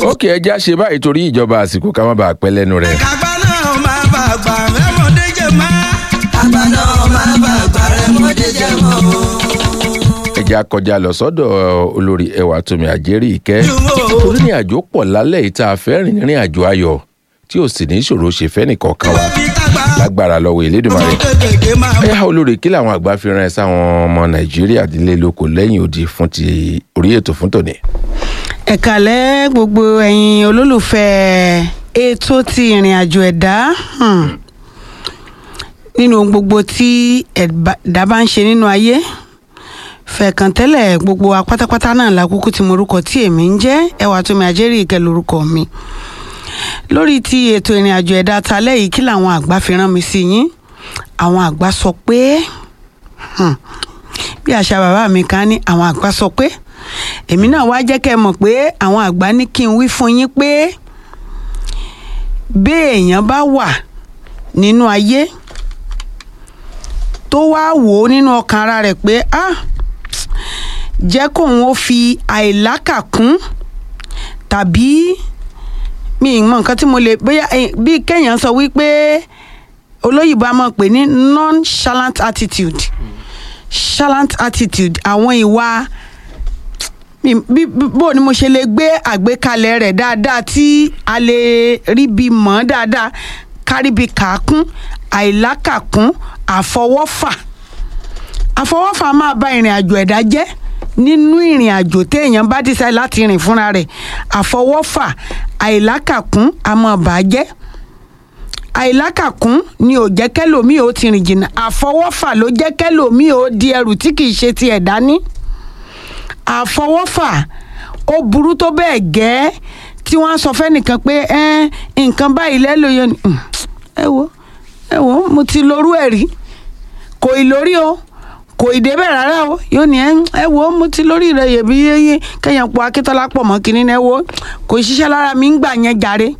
ókè ẹja ṣe báyìí torí ìjọba àsìkò ká má bàa pẹ́ lẹ́nu rẹ̀. kàgbá náà máa bá àgbà rẹ̀ mọ́dé jẹ mọ́. kàgbá náà máa bá àgbà rẹ̀ mọ́dé jẹ mọ́. ẹja kọjá lọ sọ́dọ̀ olórí ẹwà tómi àjẹrí ìkẹ́ torí ní àjò pọ̀ lálẹ́ yìí tá a fẹ́ rìn nírìn àjò ayọ̀ tí ò sì ní ìṣòro ṣe fẹ́ nìkọ̀ọ̀kan wa fi kàgbá lágbára lọ́wọ́ Elédùmarè. kékèké máa ẹ yá olórí kí làwọn àgbà fi rán ẹ sáwọn ọmọ nàìjíríà nílé lóko lẹ́yìn odi fún ti orí ètò fún tòní. ẹ̀kálẹ́ gbogbo ẹ̀yin olólùfẹ́ ètò ti ìrìn àjò ẹ̀dá hmm. nínú ohun gbogbo tí ẹ̀dá bá ń ṣe nínú ayé fẹ̀kàn tẹ́lẹ̀ gbogbo wa pátápátá náà lákòókò tí morúkọ tí èmi ń jẹ́ ẹwà tómi àjẹrí ìkẹ́ lórúkọ mi lórí ti ètò ìrìn àjò ẹ̀dá talẹ́ yìí kí làwọn àgbà fi rán mi sí yín àwọn àgbà sọ pé hmm, bí àṣà bàbá mi kan ní àwọn àgbà sọ pé èmi náà wá jẹ́ kẹ́ ẹ mọ̀ pé àwọn àgbà ní kí n wí fún yín pé bí èèyàn bá wà nínú ayé tó wá wò ó nínú ọkàn ara rẹ̀ pé ah jẹ́ kóun ó fi àìlákàkún tàbí mi ì mọ nǹkan tí mo lè bóyá eh, bí kéèyàn sọ wípé olóyìnbó a máa pè ní nonchalant attitude chalant attitude àwọn ìwà mi- bí bí- bó ni mo ṣe lè gbé àgbékalẹ̀ rẹ̀ dáadáa tí a lè rí bí mọ̀ ọ́ dáadáa kárí bí kàákún àìlákàkún àfọwọ́fà àfọwọ́fà máa ba ìrìn àjò ẹ̀dá jẹ́ nínú ìrìn àjò téèyàn bá dísẹ́ láti rìn fúnra rẹ̀ àfọwọ́fà àìlákàkún a máa bà á jẹ́ àìlákàkún ni ò jẹ́ kẹ́lòmíì ó ti rìn jìnnà àfọwọ́fà ló jẹ́ kẹ́lòmíì ó di ẹrù tí kì í ṣe ti ẹ̀dá ní àfọwọ́fà ó burú tó bẹ́ẹ̀ gẹ́ tí wọ́n á sọ fẹ́nìkan pé "Ẹ́n, nǹkan báyìí lẹ́lòyè ni "Hmm, ẹ wo ẹ wo mo ti lorú ẹ̀ rí kò ì lórí o kò ì débẹ̀ rárá o yóò ní "Ẹ́n, ẹ wo mo ti lórí rẹ̀ yẹ̀bi yẹ́yẹ́ kẹ́yìn po akíntọ́lá pọ̀ mọ́ kínní ẹ wo kò ṣiṣẹ́ lára mi ń gbà yẹn jàre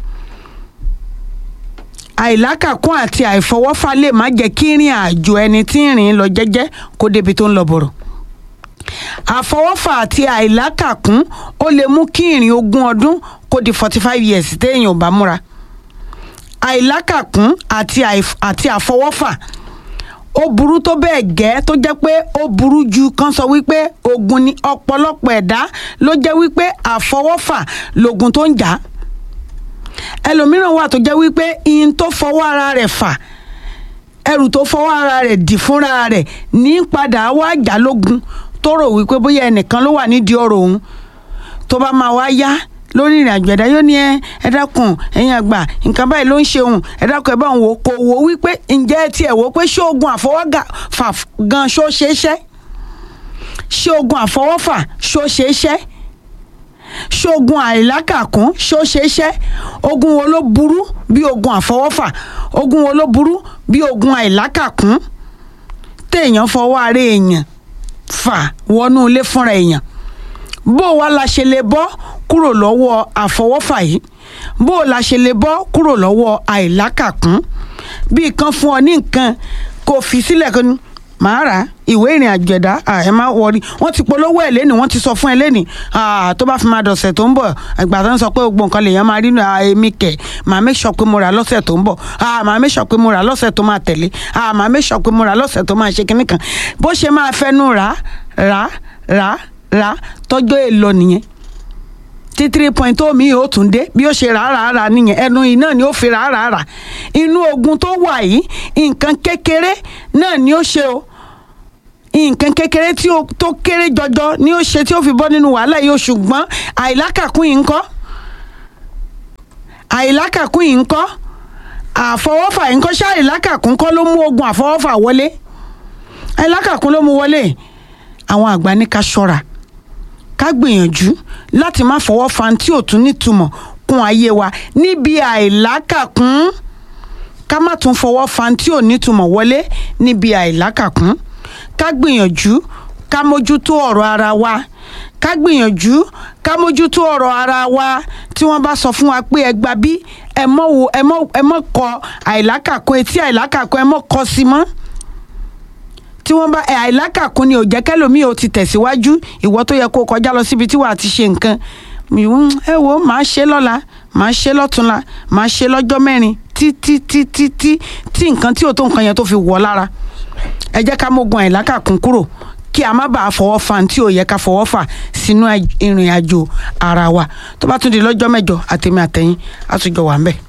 àìlákàkún àti àìfọwọ́fà lè má jẹ́ kí ìrìn àjò ẹni tí ń rìn lọ jẹ́jẹ́ kó débi tó ń lọ bọ̀rọ̀ àfọwọ́fà àti àìlákàkún ó lè mú kí ìrìn ogún ọdún kó di forty five years téèyàn ò bá múra àìlákàkún àti àìf- àti àfọwọ́fà ó burú tó bẹ́ẹ̀ gẹ́ tó jẹ́ pé ó burú ju kan sọ wípé ogun ni ọ̀pọ̀lọpọ̀ ẹ̀dá ló jẹ́ wípé àfọwọ́fà lògùn tó ń jà á ẹlòmíràn wà tó jẹ́ wípé ihun tó fọwọ́ ara rẹ̀ fà ẹrù tó fọwọ́ ara rẹ̀ dì fúnra rẹ̀ ní padà wá jà lógun tó rò wípé bóyá ẹnìkan ló wà nídìí ọ̀rọ̀ òun tó bá máa wá yá lórí ìrìn àjò ẹ̀dá yóò ní ẹ ẹ dákun ẹ̀yin àgbà nǹkan báyìí ló ń ṣe òun ẹ dákun ẹ bá òun wò kò wò wípé ǹjẹ́ ẹ tiẹ̀ wò pé ṣé oògùn àfọwọ́gà fà gan ṣó ṣeé ṣẹ́ ṣé oògùn àfọwọ́fà ṣó ṣeé ṣẹ́ ṣoògùn àìlákàkún ṣó ṣeé ṣẹ́ ogun wo ló burú bí ogun àfọwọ́fà ogun wo ló burú bí ogun àìlákàkún téèyàn fọwọ́ ara èèyàn fà wọnú ilé fúnra èèyàn bó o wá la ṣe lè bọ́ kúrò lọ́wọ́ àfọwọ́fà yìí bó o la ṣe lè bọ́ kúrò lọ́wọ́ àìlákàkún bí kan fún ọ ní nǹkan kò fi sílẹ̀ kan ní màá rà á ìwé ìrìn àjò ẹ̀dá à, ẹ má wọrí wọ́n ti polówó ẹ̀ lẹ́nìí wọ́n ti sọ fún ẹ lẹ́nìí à, tó bá fi máa dọ̀sẹ̀ tó ń bọ̀ ìgbà tó ń sọ pé gbogbo nǹkan lèèyàn máa rí nù à, èmi kẹ̀ màá make sure pé mo rà lọ́sẹ̀ tó ń bọ̀ à, màá make sure pé mo rà lọ́sẹ̀ tó máa tẹ̀lé à, màá make sure pé mo rà lọ́sẹ̀ tó máa ṣe kinní kan bó ṣe máa fẹ́nu rà rà rà rà tọ́jọ́ èlò nìyẹn tí three point tó mi ò tún dé bí ó ṣe rà rà rà nìyẹn ẹnu yìí náà ni ó fi rà rà rà inú ogun tó wà yìí nǹkan kékeré náà ni ó ṣe o nǹkan kékeré tí ó tó kéré jọjọ ni ó ṣe tí ó fi bọ́ nínú wàhálà yìí o ṣùgbọ́n àìlákàkún yìí ń kọ́ àìlákàkún yìí ń kọ́ àfọwọ́fà yìí ń kọ́ ṣé àìlákàkún kọ́ ló mú ogun àfọwọ́fà wọlé àìlákàkún ló mú wọlé àwọn àgbà ní ká ṣọ́ra ká gbìyànjú láti má fọwọ́ fa tí ò tún nítumọ̀ kún ayé wa níbi àìlákàkún ká má tún fọwọ́ fa tí ò nítumọ̀ wọlé níbi àìlákàkún ká gbìyànjú ká mójútó ọ̀rọ̀ ara wa ká gbìyànjú ká mójútó ọ̀rọ̀ ara wa tí wọ́n bá sọ fún wa pé ẹ gba bí ẹ mọ̀ wo ẹ mọ̀ ẹ mọ̀ kọ àìlákàkún etí àìlákàkún ẹ mọ̀ kọ sí mọ́ tí wọ́n bá ẹ àìlákàkún ni ò jẹ́ kẹ́lòmíì ò ti tẹ̀síwájú ìwọ tó yẹ kó kọjá lọ síbi tí wàá ti ṣe nǹkan mi ò ẹ wo màá ṣe lọ́la màá ṣe lọ́túnla màá ṣe lọ́jọ́ mẹ́rin títí títí tí tí nǹkan tí ò tó nǹkan yẹn tó fi wọ̀ lára ẹ jẹ́ ká mógun àìlákàkún kúrò kí a má bàa fọwọ́ fa tí ò yẹ ká fọwọ́ fà sínú ìrìn àjò ara wa tó bá tún di lọ́jọ́ mẹ́jọ àtèmi àtẹ̀yìn á tún jọ wà ń bẹ̀.